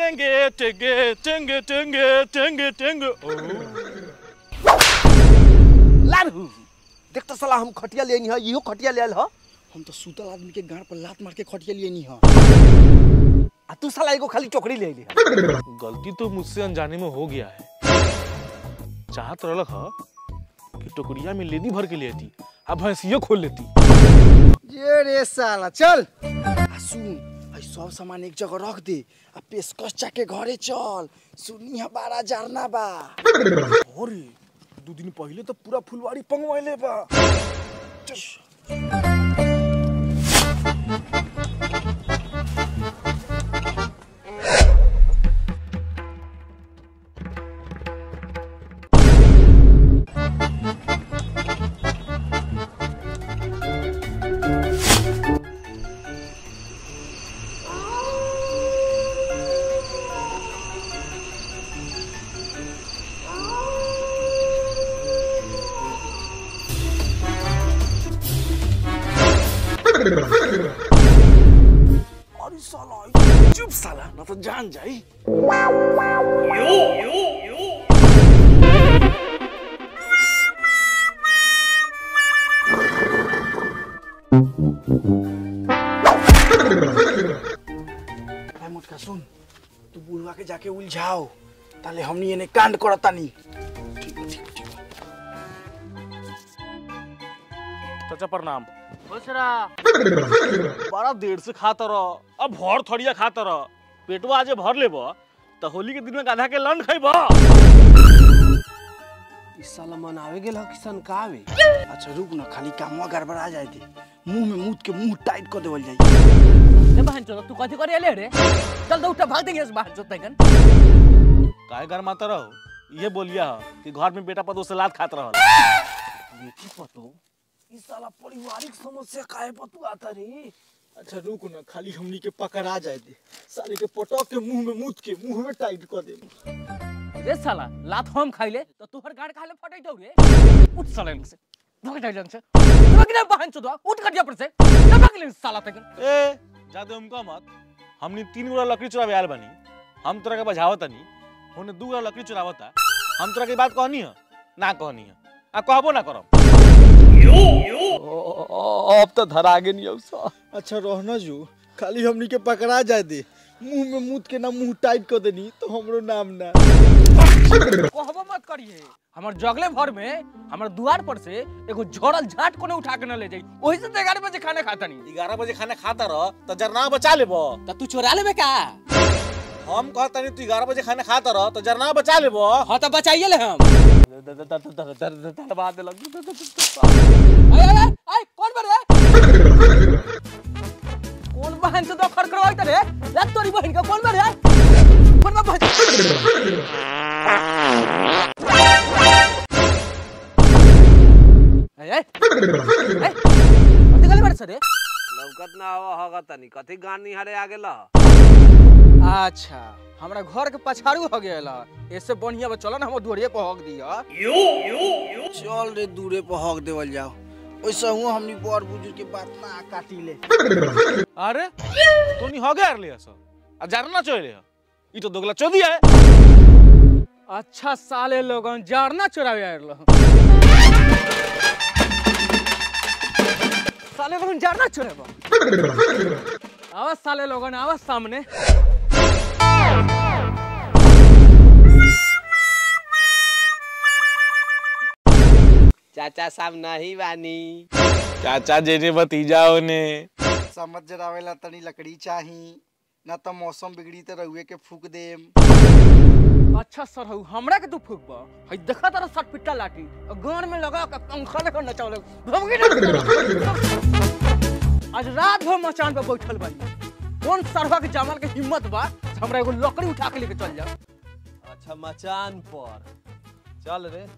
टेंगे टेंगे टेंगे टेंगे टेंगे टेंगे ओ लारू देख तो साला हम खटिया लेनी है इहो खटिया लेल ह हम तो सूतल आदमी के गाड़ पर लात मार के खटिया लेनी है आ तू साला एगो खाली चोकरी ले ली गलती तो मुझसे अनजाने में हो गया है चाहत रहलक ह कि टोकरिया में लेदी भर के ले आती अब भैंसियो खोल लेती ये रे साला चल आ सुन आई सब सामान एक जगह रख दे आ पेशकश चाके घरे चल सुनी हमारा जारना बा अरे दू दिन पहले तो पूरा फुलवाड़ी पंगवाइले बा अरे साला चुप साला ना तो जान जाई ए मुटका सुन तू बुढ़वा के जाके उलझाओ ताले हमनी एने कांड करतानी चाचा प्रणाम बड़ा देर से खाता रह अब भर थड़िया खाता रह पेटवा आज भर लेब तो होली के दिन में गाधा के लंड खैब इस साला मनावे गेल कि सनकावे अच्छा रुक ना खाली कामवा गड़बड़ा जाए थे मुंह में मुंह के मुंह टाइट कर देवल जाए ए बहन चोद तू कथी करे ले रे चल दो उठा भाग देंगे इस बाहर चोद तकन काय घर माता रहो ये बोलिया ह कि घर में बेटा पतो से लात खात रहल बेटी पतो इस साला पारिवारिक समस्या काहे पतू आता रे अच्छा रुक ना खाली हमनी के पकड़ा जाए दे साले के पटक के मुंह में मुत के मुंह में टाइट कर दे रे साला लात हम खाइले तो तोहर गाड़ खाले फटै दौ रे उठ साला इनसे भाग जाई जंग से भाग ना बहन चोद उठ कटिया पर से ना भाग ले साला तकन ए जादे हमका मत हमनी तीन गोरा लकड़ी चुरावे आयल बनी हम तोरा के बजावत नहीं होने दू गोरा लकड़ी चुरावता हम तोरा के बात कहनी है ना कहनी है आ कहबो ना करब अब तो धरा गे नहीं सा अच्छा रहना जो खाली हमनी के पकड़ा जाए दे मुंह में मुत के ना मुंह टाइट कर देनी तो हमरो नाम ना कहबो मत करिए हमर जगले भर में हमर दुआर पर से एगो झोरल झाट कोने उठा के न ले जाई ओही से 11 बजे खाना खाता नहीं ग्यारह बजे खाना खाता रह तो जरना बचा लेब त तू चोरा लेबे का हम कहता नहीं तू ग्यारह बजे खाना खाता रह तो जरना बचा लेब हां त बचाइए ले हम आय आय आय आय कौन बरे कौन बहन से तो खड़खड़ाई त रे लत तोरी बहन का कौन बरे कौन बा बहन आय आय आय कथी गले बड़े सरे लौकत ना हो होगा तनी कथी गान निहारे आ गेल अच्छा हमरा घर के पछाड़ू हो गेल ऐसे बढ़िया बा चलो ना हम दुआरिये पर हक दिया चल रे दूरे पर हक देवल जाओ ओइसे हुआ हमनी बड़ बुजुर्ग के बात ना काटी ले अरे तो नहीं हो गया ले सो आ जरना चले ई तो दोगला चोदी है अच्छा साले लोगन जारना चुरावे आयल साले लोगन जारना चुरावे आवाज साले लोगन आवाज सामने चाचा साहब नहीं बानी चाचा जेने भतीजा ने समझ जरावेला तनी लकड़ी चाही ना तो मौसम बिगड़ी तो रहुए के फूक देम अच्छा सर हऊ हमरा के तू फूकबा हई देखा तारा सट पिट्टा लाठी और गान में लगा के पंखा लेकर नचावले भमगी ना आज रात भर मचान पे बैठल बानी कौन सरवा के जमाल के हिम्मत बा हमरा एगो लकड़ी उठा के लेके चल जा अच्छा मचान पर चल रे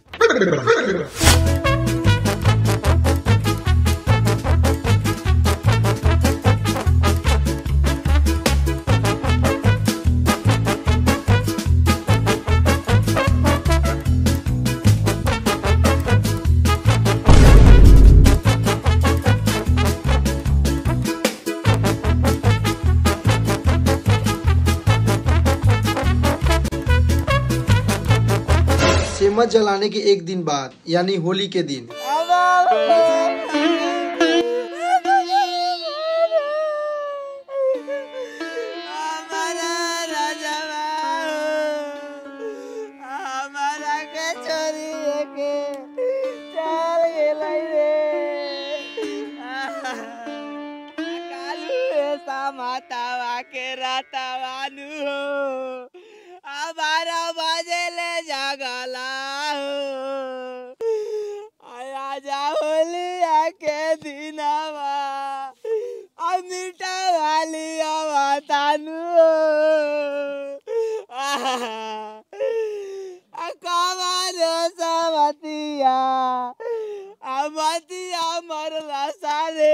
चम्मच जलाने के एक दिन बाद यानी होली के दिन मातावा के रातावानु हो हमारा बजे ले जगला हो आया जा होलिया के दिनवा अब मीठा वाली तानु कमर सवतिया अमतिया मरला सारे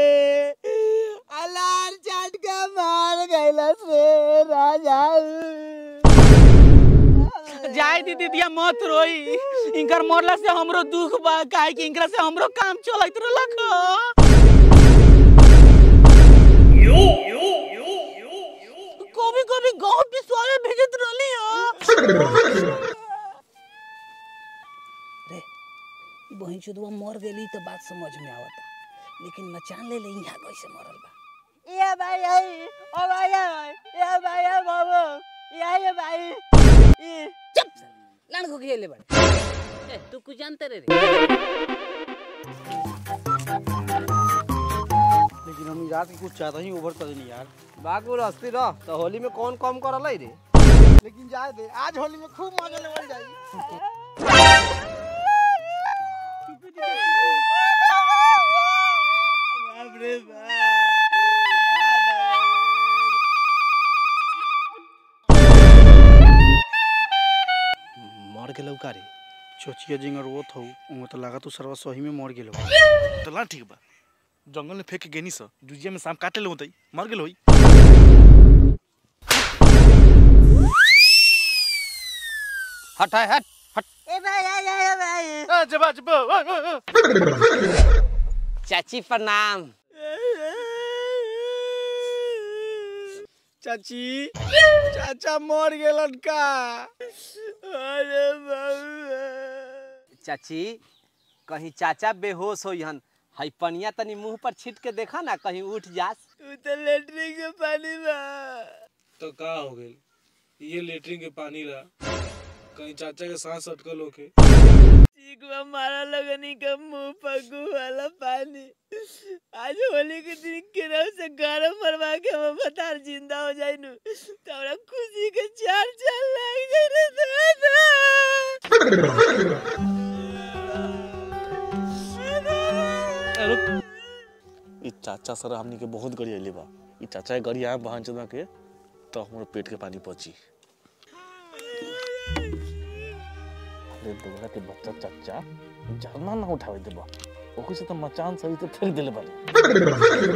अलार चाट के मार गइलस रे राजा जाय दी दीदिया मत रोई इनकर मरला से हमरो दुख बा काहे कि इनकरा से हमरो काम चलत रहलक कभी कभी गांव पिसवावे भेजत रहली हो बहन चुदवा मर गेली तो बात समझ में आवता लेकिन मचान ले ले यहाँ कैसे मरल बा ये भाई आई ओ भाई ये भाई ये बाबू ये ये भाई ये चुप लान को खेले बड़े ए, तू कुछ जानते रे रे लेकिन हम रात के कुछ ज्यादा ही ओवर कर देनी यार बागुर हस्ती रह तो होली में कौन कम करल है रे लेकिन जाए दे आज होली में खूब मजा लेवल जाई बाप रे मर गेलौ का रे चोचिया जिंगर वो थौ उमे तो लगा तू सरवा सही में मर गेलो तो ला ठीक बा जंगल में फेंक के गेनी स जुजिया में शाम काटे ले होतई मर गेल होई हट है हट ए भाई ये ये भाई आ जबा जबा आ, आ, आ। चाची प्रणाम चाची चाचा मर गेलन का अरे बाबू चाची कहीं चाचा बेहोश हो हन हई पनिया तनी मुंह पर छिट के देखा ना कहीं उठ जास तू तो लेटरिन के पानी बा तो का हो गई ये लेटरिन के पानी रहा कहीं चाचा के सांस अटकल होके चीकवा मारा लगनी का मुंह पगू वाला पानी आज होली के दिन केरव से गरम मरवा के हम बतार जिंदा हो जाई नु तो हमरा खुशी के चार चार लाग जाई रे दादा ई चाचा सर हमनी के बहुत गड़ी अइले बा ई चाचा के गड़ी आए बहन चंदा के तो हमरो पेट के पानी पची अरे दोगला के बच्चा चाचा झरना ना उठावे देबा ओकरे से तो मचान सही तो फेंक देले बारे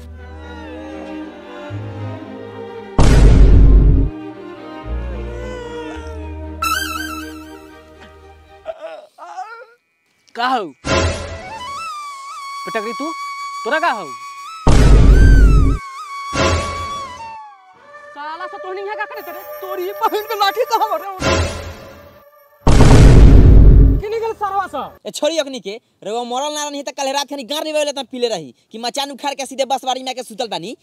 का हो पटकरी तू तोरा का हो साला से तोहनी है का करे तेरे तोरी बहन के लाठी कहां मरे किनी गल सरवा सा ए छोड़ी अखनी के रवा मरल ना रही त कल रात खनी गार निवे त पीले रही कि मचान उखाड़ के सीधे बसवारी में के सुतल बानी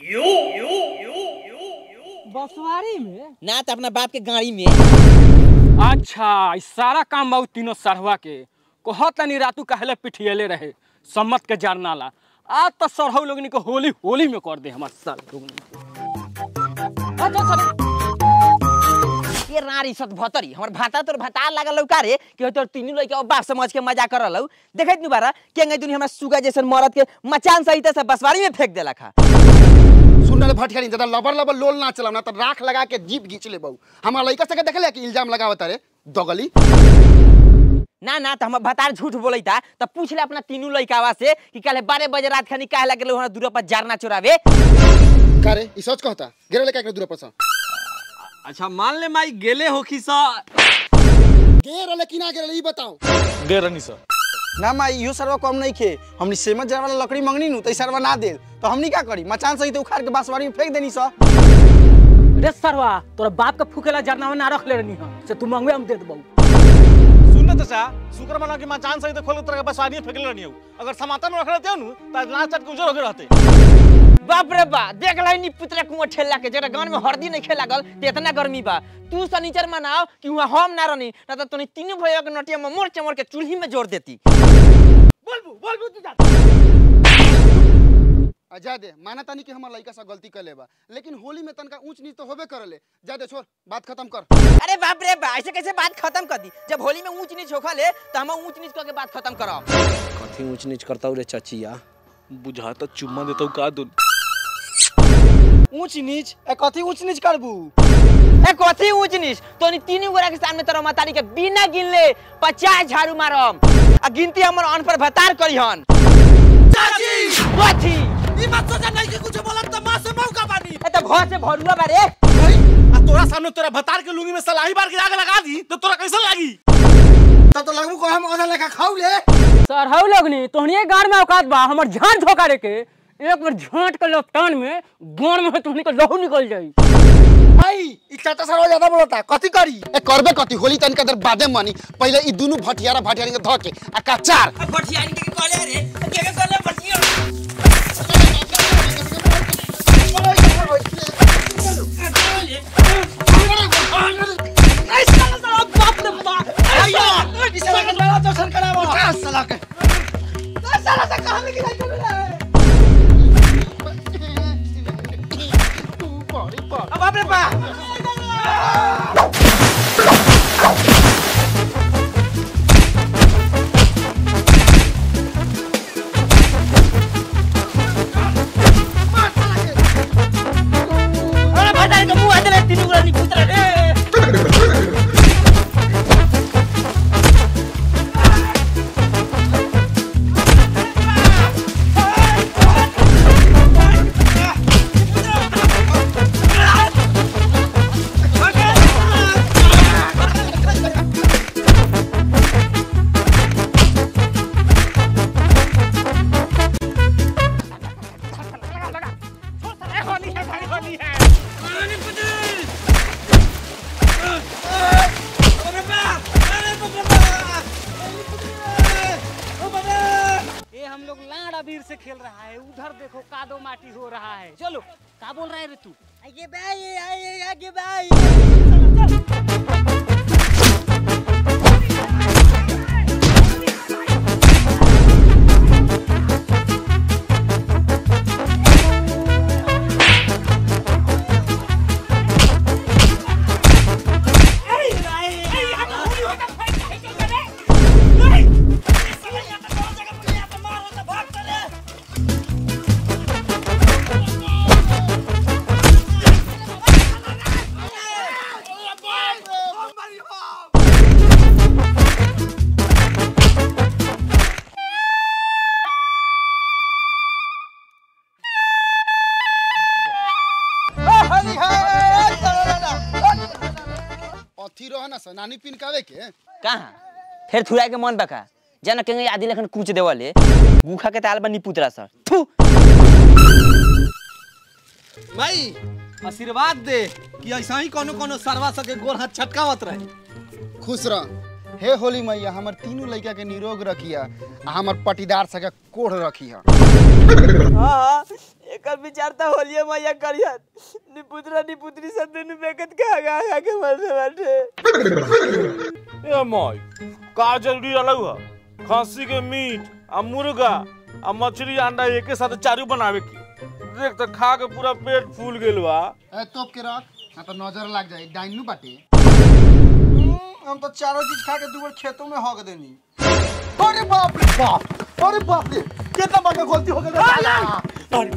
बसवारी में ना त अपना बाप के गाड़ी में अच्छा ई सारा काम बहुत तीनों सरवा के कहत तनी रातू कहले पिठियले रहे सम्मत के जारनाला आज तो सरहु लोगनी को होली होली में कर दे हमार सर लोगनी के। अच्छा सर ये रारी सत भतरी हमर भाता तोर भाता लागल लौका रे कि तोर तीनू लइका बाप समझ के मजा कर लौ देखैत नु बारा के गई दुनिया हमरा सुगा जैसन मरद के मचान सहित से बसवारी में फेंक देला खा सुन रे भटकरी ज्यादा लबर लबर लोल ना चलाओ ना तो राख लगा के जीप घींच ले बहु हमारा लइका सके देखले कि इल्जाम लगावत रे दगली ना ना त हमर भतार झूठ बोलैता त पूछ ले अपना तीनू लइकावा से कि काले बारह बजे रात खनी काहे लगल हमरा दूर पर जारना चोरावे का रे ई सच कहता गिरे लेके एकरा दूर पर सा अच्छा मान ले माई गेले होखी सा गे रहले कि ना गे रहले ई बताओ गए रहनी सर ना माई इहो सरवा कम नहीं खे हमनी सेमत जरा वाला लकड़ी मंगनी नु त ई सरवा ना दे तो हमनी का करी मचान सहित उखाड़ के बांसवाड़ी में फेंक देनी सा रे सरवा तोरा बाप के फूकेला जरना में ना रख ले रहनी हम से तू मंगवे हम दे देबौ सुन ना चाचा शुक्र मना कि मचान सही तो खोल के तरह के बसवानी फेंकले रहनी हो अगर समातन में रखले नु त आज नाच चट के उजर हो गए रहते बाप रे बा देख लाई नी पुतरा कुआं ठेला के जरा गांव में हरदी नहीं खेला गल ते इतना गर्मी बा तू सनीचर मनाओ कि हुआ हम ना रहनी ना तो तनी तीनों भैया के नटिया में मोर चमर के चूल्ही में जोड़ देती बोलबू बोलबू तू जा जा दे माना तानी कि हमार लड़का सा गलती कर लेबा लेकिन होली में तनका ऊंच नीच तो होबे करले जा दे छोड़ बात खत्म कर अरे बाप रे बा ऐसे कैसे बात खत्म कर दी जब होली में ऊंच नीच होखा ले तो हम ऊंच नीच करके बात खत्म करब कथी ऊंच नीच करता रे चचिया बुझा तो चुम्मा देता हूँ का दून ऊंच नीच ए कथी ऊंच नीच करबू ए कथी ऊंच नीच तोनी तीनों गोरा के सामने तोरा मातारी के बिना गिनले 50 झाड़ू मारम आ गिनती हमर अन पर भतार करिहन चाची कथी ई मत सोचा नहीं कि कुछ बोलत त मां से मौका बानी ए त घर से भरुआ बारे आ तोरा सामने तोरा भतार के लुंगी में सलाही बार के आग लगा दी तो तोरा कैसा लागी तब तो लगबू को हम ओना लेखा खाऊ ले सर हौ लगनी तोहनी गाड़ में औकात बा हमर झांझ झोकारे के एक बार झांट के लपटान में गाड़ में तोहनी के लहू निकल जाई भाई ई चाचा सर ज्यादा बोलता कथी करी ए करबे कथी होली तनिका देर बादे मानी पहले ई दुनु भटियारा भटियारी के धके आ का चार भटियानी के कहले रे के के कहले भटिया बाप रे बा अरे भटारी के मुंह हाथ ले तीनों गोरा नी पुतरा रे ये हम लोग लाड़ा वीर से खेल रहा है उधर देखो कादो माटी हो रहा है चलो का बोल रहा है रे तू आगे भाई आगे आगे भाई अथी रह ना नानी पिन कावे के कहाँ फिर थुरा के मन बका जाना केंगे आदि लेखन कूच देवले गुखा के ताल बनी पुतरा सर थू भाई आशीर्वाद दे कि ऐसा ही कोनो कोनो सरवा सके गोर हाथ छटकावत रहे खुश रह हे होली मैया हमर तीनों लड़का के निरोग रखिया आ हमर पटीदार सके कोढ़ रखिया हाँ एकर विचार त होलिए मैया करियत निपुत्रा निपुत्री सब दुनु बेकत के आगा आगा के मरने बाटे ए माई का जरूरी अलग है खस्सी के मीट आ मुर्गा आ मछली अंडा एके साथ चारू बनावे की देख तो खा के पूरा पेट फूल गेल बा ए तोप के रख ना तो नजर लग जाए डाइनू बाटे हम तो चारों चीज खा के दूबर खेतों में हग देनी अरे बाप रे बाप अरे बाप रे कितना बड़ा गलती हो गई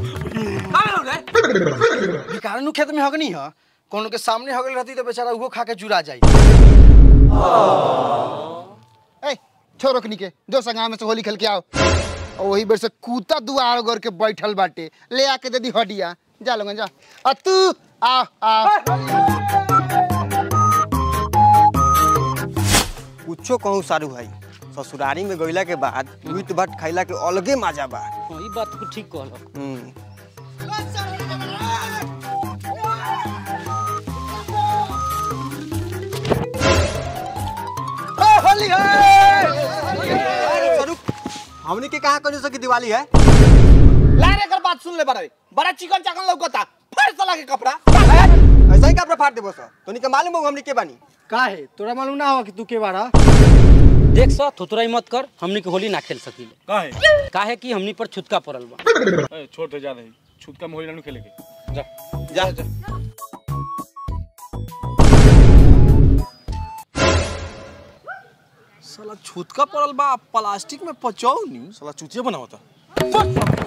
कारण खेत में हगनी है कोनो के सामने हगल रहती तो बेचारा उहो खा के जुड़ा जाई ए छोरो कनी के जो संगा में से होली खेल के आओ और वही बेर से कूता दुआर गोर के बैठल बाटे ले आके दे दी हडिया जा लोगन जा आ तू आ आ कुछो कहूँ सारू भाई ससुरारी में गईला के बाद मीट भात खैला के अलगे मजा बा ई बात को ठीक कहलक हम्म। ए होली अरे स्वरूप हमनी के कहाँ कंजूस की दिवाली है लारे कर बात सुन ले बड़े बड़ा चिकन चाकन लौकता फाड़ साला के कपड़ा ऐसा ही कपड़ा फाड़ देबो सर तोनी के मालूम हो हमनी के बानी का है तोरा मालूम ना हो कि तू के बारा देख सा थोतराई मत कर हमनी के होली ना खेल सकीले का है काहे कि हमनी पर छुतका पड़ल बा ए, छोड़ दे जा रही छूत का मोहिला नहीं खेले के जा जा जा साला छूतका पड़ल बा प्लास्टिक में पचौनी साला चूतिया बना होता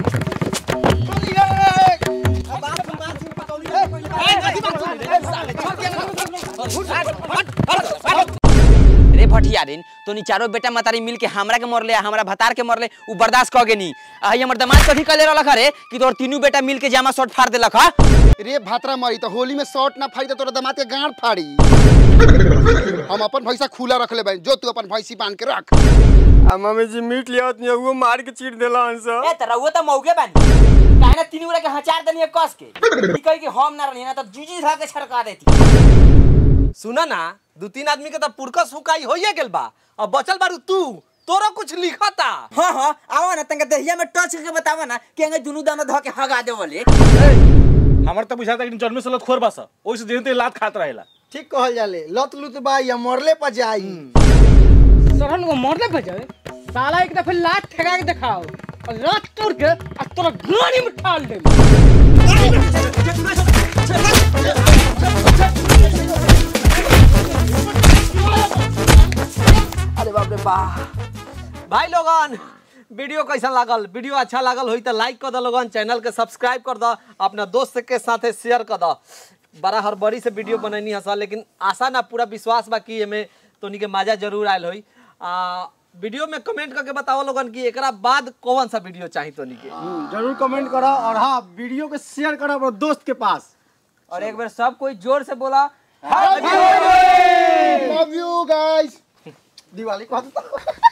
रे भटियारिन तोनी चारो बेटा मतारी मिल के हमरा के मरले आ हमरा भतार के मरले उ बर्दाश्त कगे नी आ हई हमर दामाद कथी कले रहलक रे कि तोर तीनों बेटा मिल के जामा शॉट फाड़ देलक हा रे भातरा मारी तो होली में शॉर्ट ना फाड़ी तो तोरा दमाद के गांड फाड़ी हम अपन भैंसा खुला रख ले जो तू अपन भैंसी बांध के रख आ मम्मी जी मीट लिया नहीं वो मार के चीर देला हंसा ए त रउआ त मौगे बानी काहे ना तीनों के हचार देनी कस के ई कहि कि हम ना रहनी ना त जुजी धा के छड़का देती सुना ना दू तीन आदमी के तो पुरकस हुकाई होइए गेल बा अब बचल बारू तू तोरा कुछ लिखता हां हां आवा ना तंगा दहिया में टच करके बतावा ना कि अंगे दुनु दाना ध के हगा दे बोले हमार तो बुझाता कि जन्मे से लोग खोर बासा ओइसे दिन ते लात खात रहेला ठीक कहल जाले लत लुत बा या मरले पर जाई सरहन को मरले भेजे साला एक दफे लात ठेका के दिखाओ और लात तोड़ के आ तोरा गानी में ठाल दे अरे बाप रे वाह भाई लोगन वीडियो कैसा लागल वीडियो अच्छा लागल होई तो लाइक कर दो लोगन चैनल के सब्सक्राइब कर दो अपना दोस्त के साथे शेयर कर दो बड़ा हड़बड़ी से वीडियो बनैनी हसा लेकिन आशा ना पूरा विश्वास बा कि एमे तोनी के मजा जरूर आयल होई आ वीडियो में कमेंट करके बताओ लोगन कि एकरा बाद कौन सा वीडियो चाहिए तोनी के जरूर कमेंट करो और हाँ वीडियो को शेयर करो अपने दोस्त के पास और एक बार सब कोई जोर से बोला लव यू गाइस दिवाली को